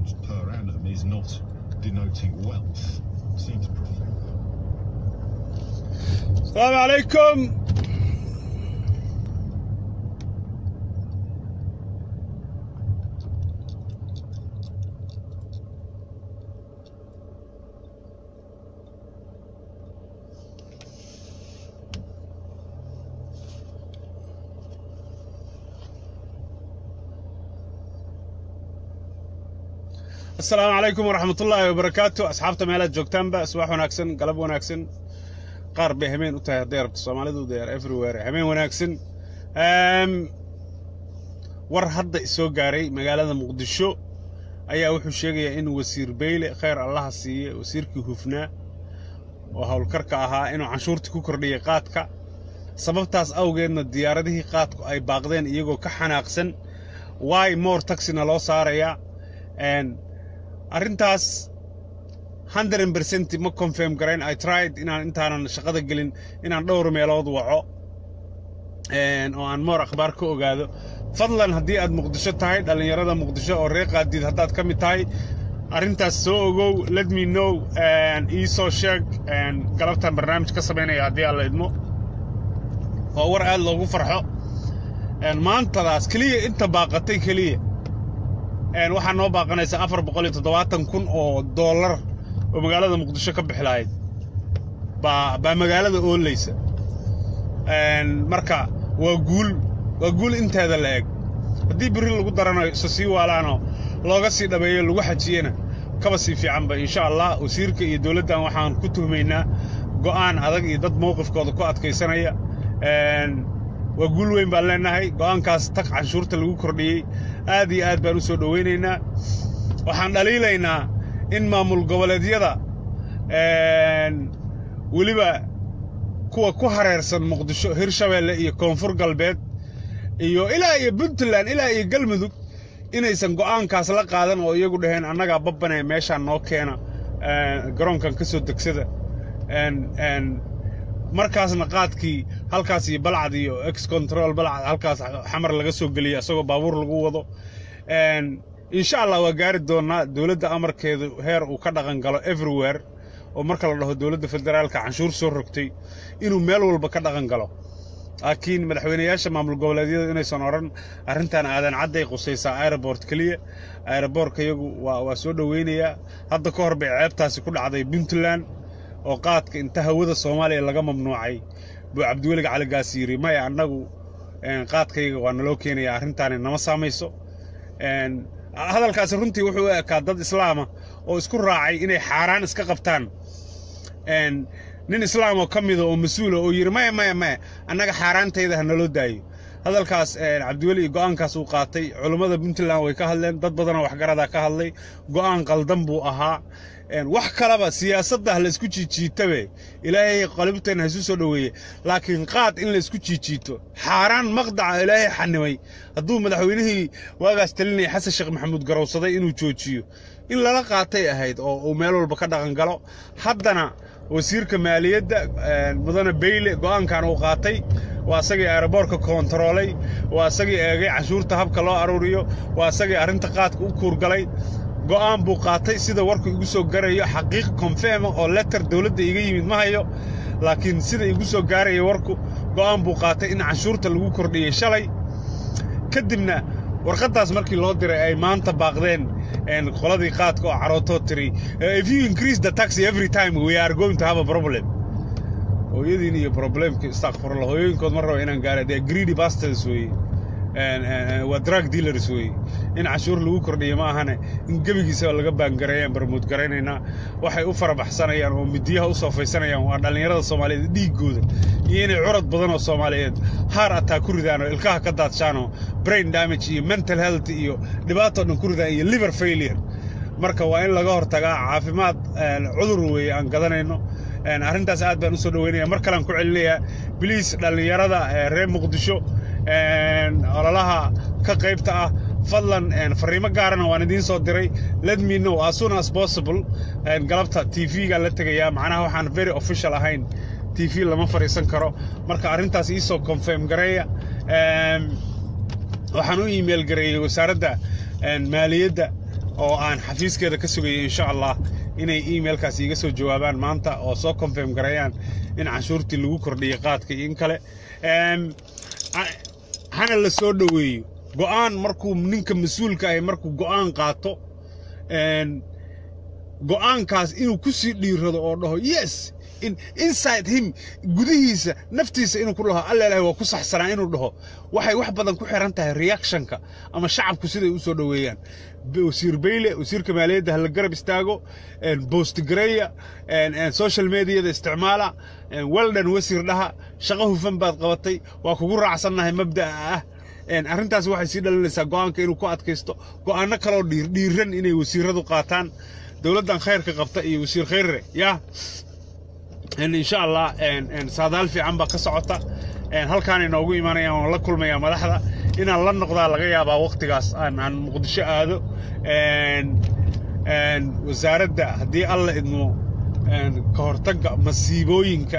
pounds per annum is not denoting wealth. Seems profound. السلام عليكم السلام عليكم ورحمة الله وبركاته أصحابتا meelaad joogtaanba subax wanaagsan galab wanaagsan qaar bay hameen u tahay hadday rabto soomaalidu they are everywhere hameen wanaagsan Ehm, war hadda isoo gaaray magaalada muqdisho ayaa wuxuu sheegayaa in wasiir beyle khayr allaha siiye wasiirkii hufnaa oo howlkarka ahaa inuu canshuurtii ku kordhiyay qaadka sababtaas awgeedna diyaaradihii qaadku ay baaqdeen iyagoo ka xanaaqsan why more taxina loo saarayaa Een, arrintaas 100% ma confirm garayn I tried inaan intaanan shaqada gelin inaan dhowr meelood waco een, oo aan moor akhbaar ka ogaado fadlan haddii aad muqdisho tahay dhallinyarada muqdisho oo reer qaadiid haddaad ka mid tahay arrintaas soo ogow let me know een, ii soo sheeg een, galabtan barnaamij ka samaynaya haddii aan la idmo oo war aad loogu farxo een, maantadaas keliya inta baaqatay keliya een, waxaa noo baaqanaysa afar boqol iyo toddobaatan kun oo dollar oo magaalada muqdisho ka bixi lahayd baa baa magaalada oolaysa Een, marka waa guul waa guul inteeda la eg haddii berri lagu darano isa sii waalaanoo looga sii dhabeeyo lagu xajiyena kaba sii fiicanba insha allah wasiirka iyo dowladdan waxaan ku tuhmaynaa go'aan adag iyo dad mowqifkooda ku adkaysanaya Een, waa guul weyn baan leenahay go'aankaas tag canshuurta lagu kordhiyey aad iyo aad baan u soo dhowaynaynaa waxaan dhaliilaynaa in maamul goboleedyada een, weliba kuwa ku hareersan muqdisho hirshabeelle iyo koonfur galbeed iyo ilaa iyo puntland ilaa iyo galmudug inaysan go'aankaas la qaadan oo iyagu dhaheen annagaa babbanee meeshaan noo keena een, garoonkan ka soo degsada een, een, markaasna qaadkii halkaas iyo balcad iyo ex control balcad halkaas xamar laga soo geliyay asagoo baabuur lagu wado Een, insha allah waa gaari doonaa dowladda amarkeedu heer uu ka dhaqan galo everywhere oo marka la dhaho dowladda federaalka canshuur soo rogtay inuu meel walba ka dhaqan galo laakiin madaxweynayaasha maamul goboleedyada inaysan odhan arrintan aadan cadday qusaysaa aeroport keliya aeroboortka iyagu waa waa soo dhoweynayaa hadda ka hor bay ceebtaasi ku dhacday puntland oo qaadka inta hawada soomaaliya laga mamnuucay buu cabdiwelig caligaas yidhi maya annagu een, qaadkayga waa naloo keenaya arrintaani nama saamayso Een, hadalkaasi runtii wuxuu u ekaa dad islaama oo isku raacay inay xaaraan iska qabtaan Een, nin islaam oo ka mida oo mas-uula oo yidhi maya maya maya annaga xaaraantayda ha naloo daayo hadalkaas een, cabdiweli iyo go'aankaas uu qaatay culummada puntland way ka hadleen dad badanoo waxgaradaa ka hadlay go'aan qaldan buu ahaa Een, wax kaleba siyaasadda ha la isku jiijiitabe ilaahay qalibteen ha isu soo dhoweeye laakiin qaad in la isku jiijiito xaaraan maqdaca ilaahay xanimay hadduu madaxweynihii waagaas talinaya xasan sheekh maxamuud garowsaday inuu joojiyo in lala qaatay ahayd oo uu meel walba ka dhaqan galo haddana wasiirka maaliyadda een, mudane beyle go'aankan uu qaatay waa isagii aeroboorka koontaroolay waa isagii eegay canshuurta habka loo aruuriyo waa isagii arrinta qaadka u kuurgalay go'aan buu qaatay sida warku igu soo garayo xaqiiq confirma oo letter dowladda iga yimid ma hayo laakiin sida igu soo gaaraya warku go'aan buu qaatay in canshuurta lagu kordhiyey shalay kadibna warqaddaas markii loo diray ay maanta baaqdeen een, qoladii qaadka oo carootoo tiri "Eh, if you increase the tax every time we are going to have a problem hooyadiin iyo problemka istakfurla hooyooyinkood ma raba inaan gaara dee greedy bastards weeye Een, een, een, waa drug dealers weeye in canshuur lagu kordhiyo ma ahane in gebigiisaba laga baangareeyaan barmuud garaynaynaa waxay u farabaxsanayaan oo midiyaha u soofaysanayaan waa dhallinyarada soomaaliyeed dhiiggooda iyo inay curad badan oo soomaaliyeed haar ataa ku ridaan oo ilkaha ka daadshaan oo brain damage iyo mental health iyo dhibaatoo dhan ku ridaan iyo liver failure marka waa in laga hortagaa caafimaad een, cudur weeye aan gadanayno Een, arrintaas aad baan u soo dhoweynaya mar kalean ku celinayaa biliis dhallinyarada ee reer muqdisho een, ololaha ka qaybta ah fadlan een, fariimo gaarana waan idiin soo diray let me know as soon as possible een, galabta t v-ga la tegayaa macnaha waxaan very official ahayn t v lama fadhiisan karo marka arrintaas iisoo confirm gareeya Een, waxaan u email gareeyey wasaaradda een, maaliyadda oo aan xafiiskeeda ka sugayo insha allah inay emailkaas iiga soo jawaabaan maanta oo soo confirm gareeyaan in canshuurtii lagu kordhiyey qaadka iyo in kale hana la soo dhoweeyo go'aan markuu ninka mas-uulka ahi markuu go'aan qaato go'aankaas inuu ku sii dhiirado oo dhaho yes inside him gudihiisa naftiisa inuu ku dhaho alla ilahay waa ku saxsanaa inuu dhaho waxay wax badan ku xiran tahay reactionka ama shacabku siday u soo dhoweeyaan wasiir bayle wasiirka maaliyadda hala garab istaago boost gareeya social mediada isticmaala weldan wasiir dhaha shaqo hufan baad qabatay waa kugu raacsannahay mabda'a ah arrintaas waxay sii dhalinaysaa go'aanka inuu ku adkaysto go'aano kaloo dhiiran inay wasiiradu qaataan dowladdan khayrka qabta iyo wasiir khayrre yaa insha allah saadaal fiican baa ka socota halkaan inoogu imanayaan waan la kulmayaa madaxda inaan la noqdaa laga yaabaa wakhtigaas aan aan muqdisho aado wasaaradda haddii alla idmo ka hortagga masiibooyinka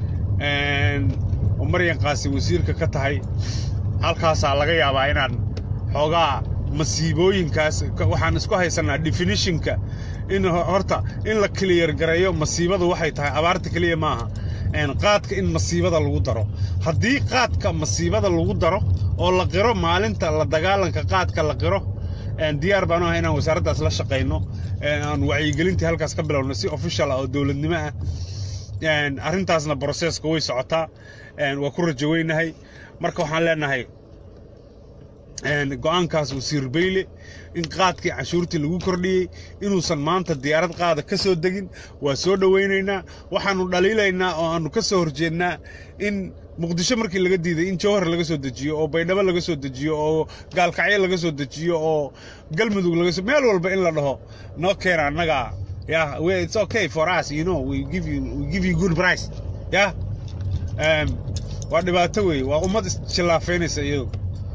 oo maryan qaasi wasiirka ka tahay halkaasaa laga yaabaa inaan xoogaa masiibooyinkaas waxaan isku haysanaa definitionka in horta in la clear gareeyo masiibadu waxay tahay abaarta keliya maaha qaadka in masiibada lagu daro haddii qaadka masiibada lagu daro oo la qiro maalinta la dagaalanka qaadka la qiro diyaar baanu ahay inaan wasaaraddaas la shaqayno aan wacyigelintii halkaas ka bilowno si official ah oo dowladnimo ah arrintaasna broseska way socotaa waa ku rajo weynahay marka waxaan leenahay go'aankaas wasiir bayle in qaadkii canshuurtii lagu kordhiyey inuusan maanta diyaarad qaada ka soo degin waa soo dhowaynaynaa waxaannu dhaliilaynaa oo aannu ka soo horjeednaa in muqdisho markii laga diiday in jowhar laga soo dejiyo oo baydhabo laga soo dejiyo oo gaalkacyo laga soo dejiyo oo galmudug laga soo meel walba in la dhaho noo keena annaga yeah it's okay for us you know we give you we give you good price yeah um, waa dhibaato weeye waa ummad isjillaafeynaysa iyadu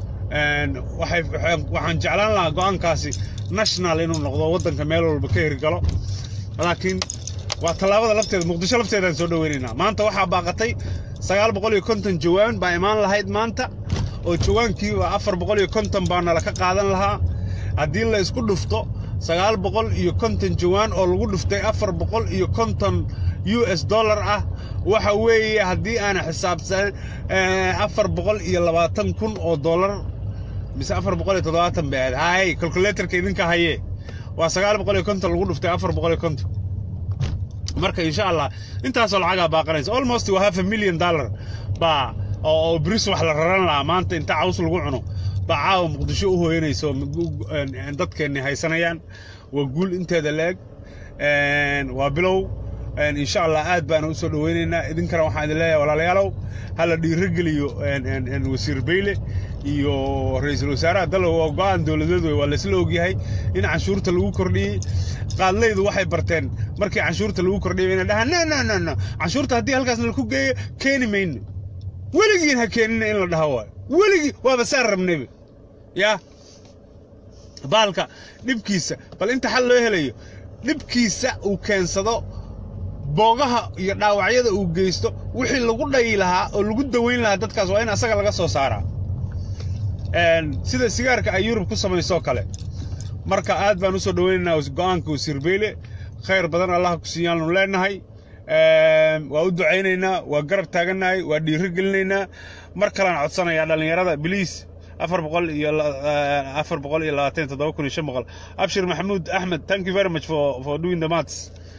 waxaan jeclaan lahaa go'aankaasi national inuu noqdo waddanka meel walba ka hirgalo laakiin waa tallaabada lafteeda muqdisho lafteedaan soo dhoweynaynaa maanta waxaa baaqatay sagaal boqol iyo konton jawaan baa imaan lahayd maanta oo jawaankiiba afar boqol iyo konton baa nala ka qaadan lahaa haddii la isku dhufto sagaal boqol iyo konton jawaan oo lagu dhuftay afar boqol iyo konton u s dollar ah waxa weeye haddii aana xisaabsan afar boqol iyo labaatan kun oo dollar mise afar boqol iyo toddobaatan bay ahayd hay calculatorka idinka haye waa sagaal boqol iyo konton lagu dhuftay afar boqol iyo konton marka insha allah intaasoo lacagaa baaqanaysa almost waa half a million dollar baa oo bris wax la raran lahaa maanta inta caws lagu cuno baa caawa muqdisho u hooyanaysa oo dadkeenni haysanayaan waa guul inteeda la-eg waa bilow insha allah aad baana u soo dhoweynaynaa idinkana waxaan idin leeyahay walaalayaalow hala dhiirogeliyo wasiir bayle iyo ra-iisul wasaaraha dalow waa go'aan dowladeed wey waa laysla ogyahay in canshuurta lagu kordhiyey qaadlaydu waxay barteen markii canshuurta lagu kordhiyay inay dhahaan no no no no canshuurta haddii halkaasna laku geeyo keeni mayno weligiin ha keenina in la dhaho waayo weligii waaba saan rabnayba yaa baalka dhibkiisa bal inta xal loo helayo dhibkiisa uu keensado boogaha iyo dhaawacyada uu geysto wixii lagu dhayi lahaa oo lagu daweyn lahaa dadkaas waa in asaga laga soo saaraa sida sigaarka ay yurub ku samaysoo kale marka aad baan u soo dhoweynaynaa go'aanka wasiir beyle khayr badan allah ku siiyaannu leenahay waa u ducaynaynaa waa garab taagannahay waa dhiiro gelinaynaa mar kalean codsanayaa dhallinyarada biliis afar boqol iyo afar boqol iyo labaatan toddoba kun iyo shan boqol abshir maxamuud axmed thank you very much for for doing the maths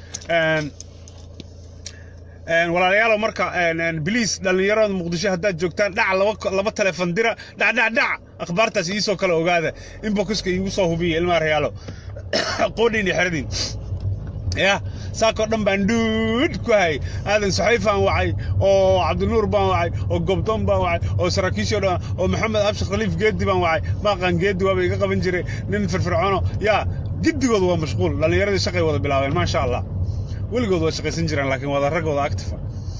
walaalayaalow marka biliis dhallinyarada muqdisho haddaad joogtaan dhac laba laba telefon dira dhac dhac dhac akhbaartaas iisoo kale ogaada inboxka iigu soo hubiya ilmaha reyaalo qoodhiin iyo xeradin yah saakoo dhan baan dhuud ku hayay aadan saxayfaan wacay oo cabdinuur baan wacay oo gobdoon baan wacay oo saraakiishoo dhan oo maxamed abshir khaliif geedi baan wacay maaqaan geedi waaba iga qaban jiray nin firfircoono yaa giddigooda waa mashquul dhallinyaradii shaqay wada bilaabeen maasha allah weligood waa shaqaysan jiraan laakiin wada raggooda actifa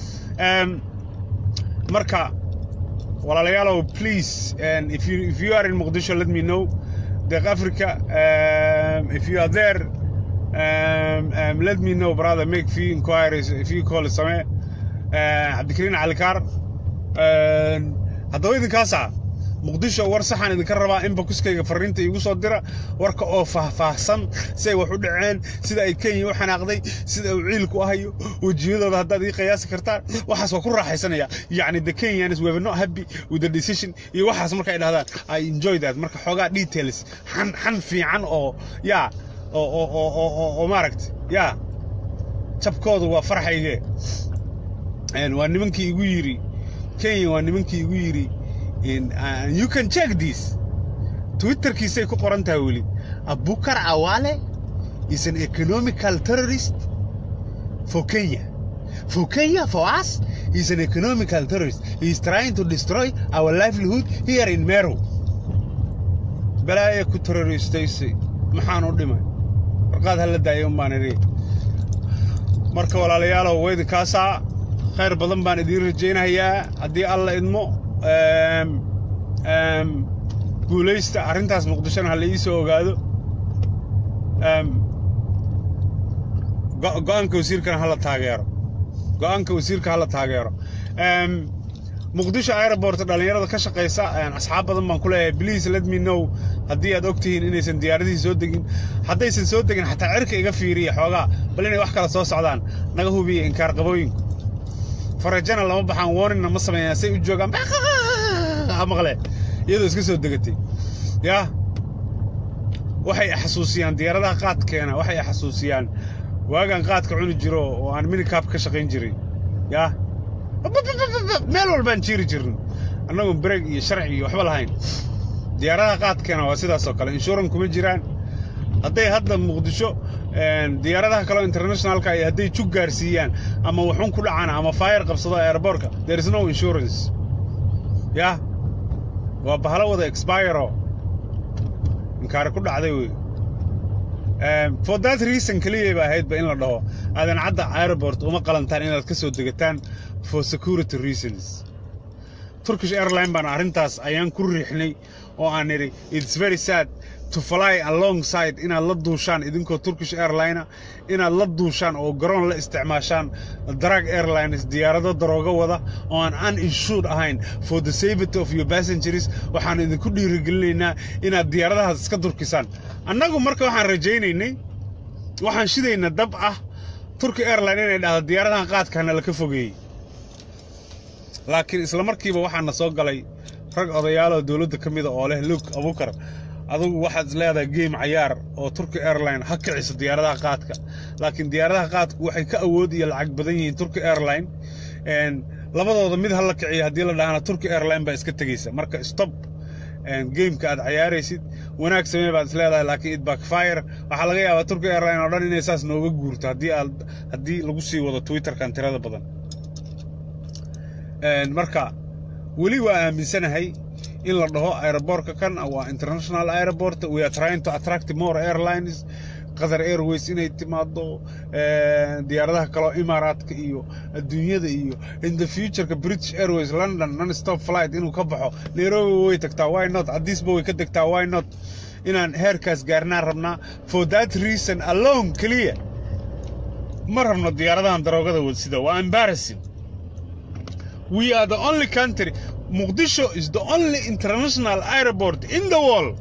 marka walaalayaalow please if you, if you are in Mogadishu let me know Deq Africa um, if you are there um, um, let me know brother make few inquiries if you call same cabdikariin cali kaar haddaba idinkaasa muqdisho war saxaan idinka rabaa in bakuskayga fariinta iigu soo dira warka oo faahfaahsan si ay wax u dhaceen sida ay kenya u xanaaqday sida uu ciilku ahayo wejiyadooda haddaad ii qiyaasi kartaan waxaas waa ku raaxaysanaya yacni the kenyans were not happy with the decision iyo waxaas marka ay dhahdaan i enjoy that marka xoogaa details xan xan fiican oo yaa oo oo oo oo oo oo maaragta yaa jabkoodu waa farxayge waa nimankii igu yidhi kenya waa nimankii igu yidhi you can check this twitterkiisay ku qoran tahay weli abukar awale is an economical terrorist for kenya for kenya for us he's an economical terrorist he is trying to destroy our livelihood here in meru balaaya ku terroristaysay maxaan u dhimay warqaad hala daaya un baan idhi marka walaalayaalow weydinkaasaa khayr badan baan idiin rajaynayaa haddii alla idmo guulaysta arrintaas muqdishona ha la ii soo ogaado go'aanka wasiirkana hala taageero go'aanka wasiirka hala taageero muqdisho airport dhallinyarada ka shaqaysa asxaab badan baan ku leeyahay please let me know haddii aad og tihiin inaysan diyaaradihii soo degin haddaysan soo degin xataa cirka iga fiiriya xoogaa bal inay wax kala soo socdaan naga hubiya inkaar qabooyinku farajana lama baxaan warningna ma sameeyaan say u joogaan maqle iyadoo iska soo degatay yaa waxay xasuusiyaan diyaaradaha qaadkeena waxay xasuusiyaan waagaan qaadka cuni jiro oo aan minikaab ka shaqayn jiray yaa meel walbaan jiiri jirno annagoon breeg iyo sharci iyo waxba lahayn diyaaradaha qaadkeena waa sidaas oo kale inshuran kuma jiraan hadday hadda muqdisho diyaaradaha kaleo internationalka ay hadday jug gaarsiiyaan ama waxun ku dhacaan ama fayar qabsado airbortka there is no insurance yah waa bahalo wada expiro inkaari ku dhacday wey for that reason keliyay ba ahaydba in la dhaho aadan cadda airport uma qalantaan inaad ka soo degataan for security reasons turkish airline baan arrintaas ayaan ku riixnay oo aan nidhi it's very sad to fly alongside inaad la duushaan idinkoo turkish airline inaad la duushaan oo garoon la isticmaashaan drag airlines diyaarado darooga wada oo aan uninsured ahayn for the safety of your passengers waxaan idinku dhiirigelinaynaa inaad diyaaradahaas iska durkisaan annagu marka waxaan rajaynaynay waxaan shidaynaa dab ah turki airline inay dhahdo diyaaradahan qaadkaana laka fogeeyey laakiin isla markiiba waxaana soo galay rag odayaaloo dowladda ka mida oo leh luke abukar adugu waxaad is leedahay game cayaar oo turki airline ha kiciso diyaaradaha qaadka laakiin diyaaradaha qaadku waxay ka awood iyo lacag badan yihiin turki airline labadooda mid ha la kiciyo haddii la dhahana turki airline baa iska tegeysa marka stop gameka aad cayaaraysid wanaag samee baad is leedahay laakiin it backfire waxaa laga yaabaa turki airline oo dhan inay saas nooga guurto haddii aad haddii lagu sii wado twitterkan tirada badan marka weli waa aaminsanahay in la dhaho aerobortka kan waa international airport we are trying to attract more airlines qatar airways inay timaado diyaaradaha kaleo imaaraadka iyo adduunyada iyo in the futureka british airways london non stop flight inuu ka baxo nairobi way tagtaa why not addisba way ka degtaa why not inaan heerkaas gaarnaan rabnaa for that reason alone keliya ma rabno diyaaradahan daroogada wadsida waa embarrassing we are the only country Mogadishu is the only international airport in the world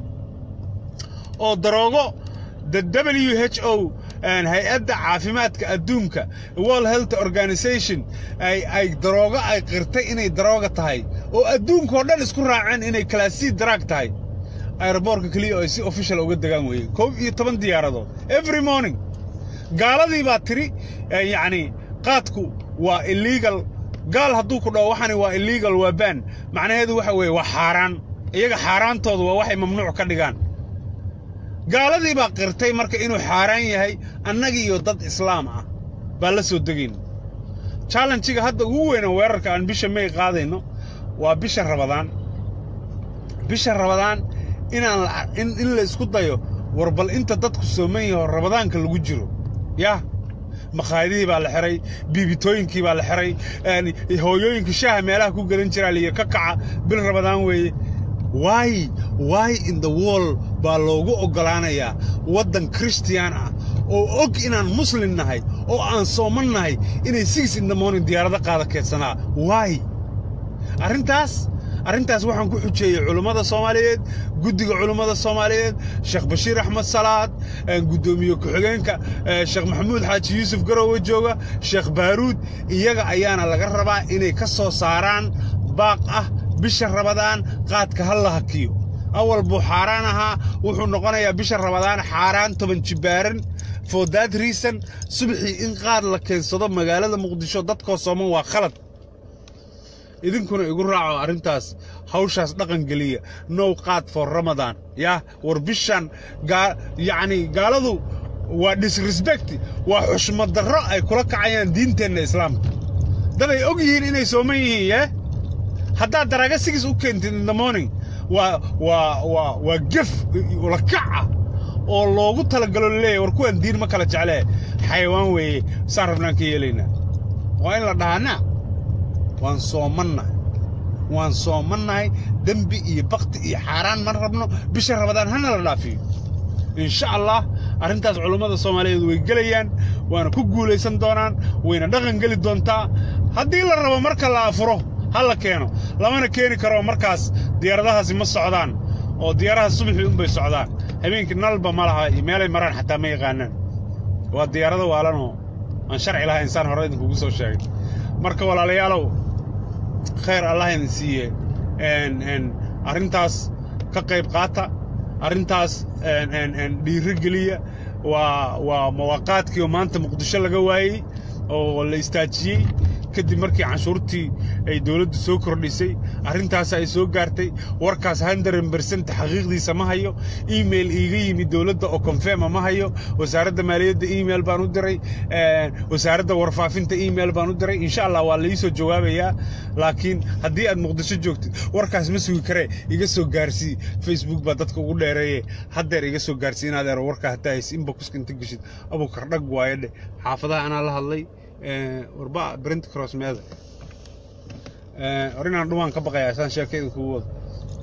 oo daroogo the WHO hay-adda caafimaadka adduunka world health organization ay ay daroogo ay qirtay inay darooga tahay oo adduunkao dhan isku raaceen inay classy drug tahay aeroboortka keliya oo ay si official uga degaan weeye koob iyo toban diyaaradood every morning gaaladii baa tiri yacni qaadku waa illegal gaal hadduu ku dhaho waxani waa illegal waa ban macnaheedu waxa weeye waa xaaraan iyaga xaaraantoodu waa waxay mamnuuc ka dhigaan gaaladii baa qirtay marka inuu xaaraan yahay annagii iyo dad islaam ah baa la soo degayn challenjiga hadda ugu weyna weerarka aan bisha may qaadayno waa bisha rabadaan bisha rabadaan inaan in la isku dayo war bal inta dadku sooman yaho rabadaanka lagu jiro yah makhaayadihii baa la xiray biibitooyinkii baa la xiray hooyooyinka shaaha meelaha ku gadan jiraa liyo ka kaca bil rabadaan weeye why why in the world baa loogu oggolaanayaa waddan christian ah oo og inaan muslim nahay oo aan sooman nahay inay six in the morning diyaarado qaada keedsanaa why arrintaas arrintaas waxaan ku xujeeyey culummada soomaaliyeed guddiga culummada soomaaliyeed sheekh bashiir axmed salaad guddoomiye ku-xigeenka sheekh maxamuud xaaji yuusuf garowe jooga sheekh baaruud iyaga ayaana laga rabaa inay ka soo saaraan baaq ah bisha rabadaan qaadka ha la hakiyo awal buu xaaraan ahaa wuxuu noqonayaa bisha rabadaan xaaraan toban jibbaaran for that reason subaxii in qaad la keensado magaalada muqdisho dadkoo sooman waa khalad idinkuna igu raaco arrintaas hawshaas dhaqan geliya now qaad for ramadan yah war bishan yacni gaaladu waa disrespect waa xushmad darro ay kula kacayaan diinteenna islaamka dad ay og yihiin inay sooman yihiin yee haddaad daraaga sigis u keentid in the morning waa waa waa waa gef lakaca oo loogu talagalo laleeyahy war kuwan diin ma kala jeclee xayawaan weeye saan rabnaan ka yeelaynaa waa in la dhahaana waan soomannahay waan soomannahay dembi iyo bakti iyo xaaraan ma rabno bisha rabadaan hana la dhaafiyo insha allah arrintaas culummada soomaaliyeed way gelayaan waana ku guulaysan doonaan wayna dhaqan geli doontaa haddii la rabo marka la afuro ha la keeno lamana keeni karo markaas diyaaradahaasi ma socdaan oo diyaaraha subaxii unbay socdaan habeenkii nalba ma laha iyo meelay maraan xataa ma yaqaanaan waa diyaarado waalanoo aan sharci lahayn saan hore idinkugu soo sheegay marka walaalayaalow khayr allah idin siiye arrintaas ka qayb qaata arrintaas dhiiro geliya waa waa mawaaqaadkii oo maanta muqdisho laga waayey oo la istaajiyey kadib markii canshuurtii ay dowladdu soo kordhisay arrintaas ay soo gaartay warkaas hundred bersent xaqiiqdiisa ma hayo email iiga yimi dowladda oo confirma ma hayo wasaaradda maaliyadda email baan u diray wasaaradda warfaafinta email baan u diray insha allah waa laiisoo jawaabayaa laakiin haddii aad muqdisho joogtid warkaas ma sugi karee iga soo gaarsii facebook baa dadka ugu dheereeye haddeer iga soo gaarsii inaad eero warkaa hataa haysi inboxka inta geshid abukar dhag waaye dheh xaafadaha anaa la hadlay warba brent cross meeda orinaan dhumaan ka baqayaa saan sheekayda kugu wado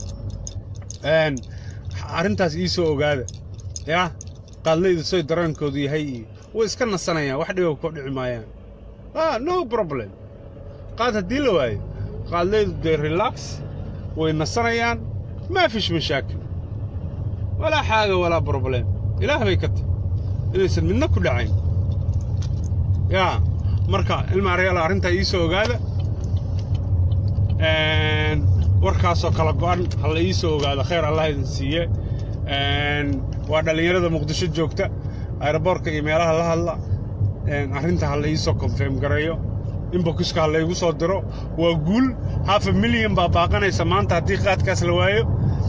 arrintaas ii soo ogaada yaa qaadlayda soy dareenkoodu yahay iyo way iska nasanayaan wax dhiba ku dhici maayaan ah no problem qaad haddii la waayo qaadlaydu dee relax way nasanayaan maa fish mashaakil walaa xaaga walaa problem ilaah bay ka tahy inaysan midna ku dhacayn yaa marka ilma aryaala arrintaa ii soo ogaada warkaasoo kala go'an ha la ii soo ogaado khayr allah idin siiye waa dhallinyarada muqdisho joogta aeroboortka iyo meelaha la hadla arrinta ha la ii soo konfirm gareeyo inbokiska ha laygu soo diro waa guul hafa milyan baa baaqanaysa maanta haddii qaadkaas la waayo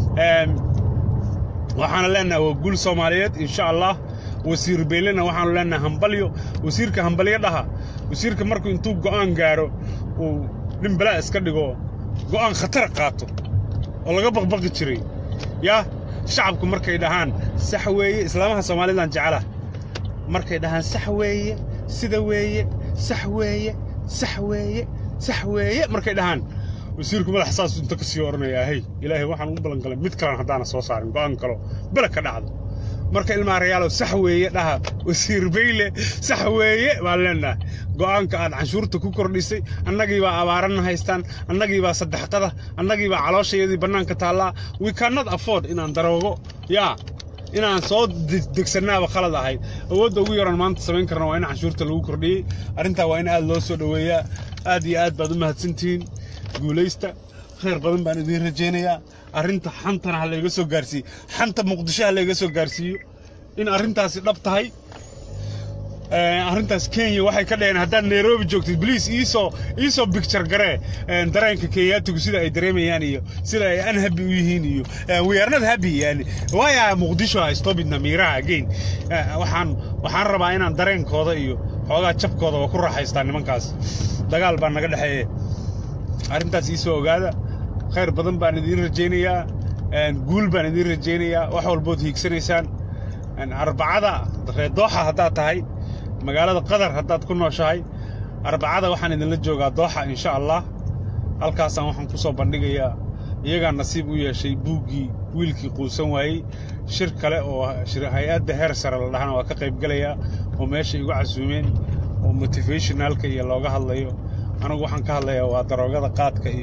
waxaana leenahay waa guul soomaaliyeed insha allah wasiir beylena waxaanu leenahay hambalyo wasiirka hambalyo dhaha wasiirka markuu intuu go'aan gaaro uu nin balaa iska dhigo go'aan khatar qaato oo laga baqbaqi jiray yaa shacabku markay dhahaan sax weeye islaamaha soomaalidan jecela markay dhahaan sax weeye sida weeye sax weeye sax weeye sax weeye markay dhahaan wasiirku madax saas inta ka sii odhanayaa hey ilaahay waxaan ugu ballan galay mid kalan haddaana soo saarin go'aan kalo bele ka dhacdo marka ilmaa rayaalow sax weeye dhaha wasiir bayle sax weeye baan leenahay go'aanka aad canshuurta ku kordhisay annagii baa abaaranna haystaan annagii baa saddexqada annagii baa calooshayadii bannaanka taallaa we cannot afford inaan daroogo yaa inaan soo degsannaaba khalad ahayd awoodda ugu yaran maanta samayn karna waa in canshuurta lagu kordhiyey arrintaa waa in aad loo soo dhoweeyaa aad iyo aad baad u mahadsantihiin guulaysta khayr badan baan idiin rajaynayaa arrinta xantana ha layga soo gaarsiiyo xanta muqdisho ha layga soo gaarsiiyo in arrintaasi dhab tahay arrintaas kenya waxay ka dhaheen haddaad nairobi joogtid bliis iisoo iisoo bicture garee dareenka kenyaatigu sida ay dareemayaan iyo sida ay unhappy u yihiin iyo we are not happy yani waya muqdisho ha stop it namiraha again waxaan waxaan rabaa inaan dareenkooda iyo xoogaa jabkooda waa ku raaxaystaa nimankaas dagaal baa naga dhexeeye arrintaas iisoo ogaada khayr badan baan idiin rajaynayaa guul baan idiin rajaynayaa wax walbood hiigsanaysaan arbacada reer dooxa haddaad tahay magaalada qatar haddaad ku nooshahay arbacada waxaan idinla joogaa dooxa insha allah halkaasaan waxaan ku soo bandhigayaa iyagaa nasiib u yeeshay buuggii wiilkii quusan waayey shir kale oo hay-adda heer sare la dhahana waa ka qaybgelayaa oo meesha igu casuumeen oo motivationalka iyo looga hadlayo anigu waxaan ka hadlayaa waa daroogada qaadka iyo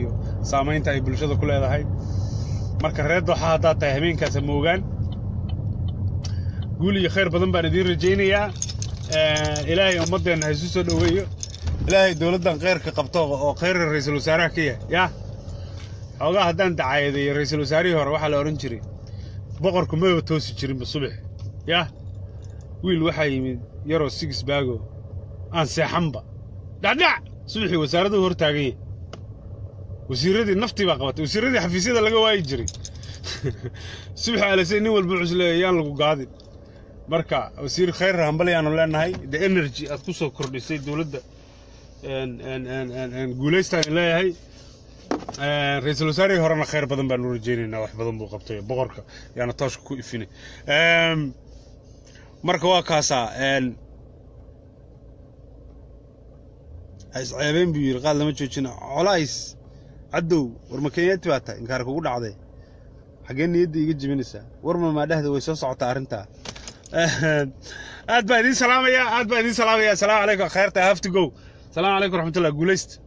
saamaynta ay bulshada ku leedahay marka reer dooxa haddaad tahay habeenkaas ha moogaan guul iyo khayr badan baan idiin rajaynayaa ilaahay ummaddeenna ha isu soo dhoweeyo ilaahay dowladdan khayrka qabto oo khayra ra'iisul wasaaraha ka yahay yaa xoogaa haddaan dacaayadeeyo ra'iisul wasaarihii hore waxaa la odhan jiray boqorku maba toosi jirinba subax yaa wiil waxaa yimid yaroo sigis baago aan seexanba dhacdhac subaxii wasaaraddu hor taagan yahay wasiirradii naftii baa qabatay wasiirradii xafiisyada laga waayi jiray subax aalase nin walba cusleeya yaan lagu gaadin marka wasiir khayr hambaliyaanu leenahay the energy aad ku soo kordhisay dowladda guulaystaan leeyahay ra-iisul wasaarihii horena khayr badan baanu rajaynaynaa wax badan buu qabtay boqorka yaana tooshka ku ifinay marka waa kaasaa isceebeen buu yidhi qaad lama joojina colays caddow war ma kenyaati baa tahay inkaar kugu dhacday xaggee niyadda iga jebinaysaa war mamaadhahda way soo socotaa arrintaa aad baa idiin salaamaya aad baa idiin salaamaya asalaamu calaykum khayrta have to go salaamu calaykum raxmatullah guulaysta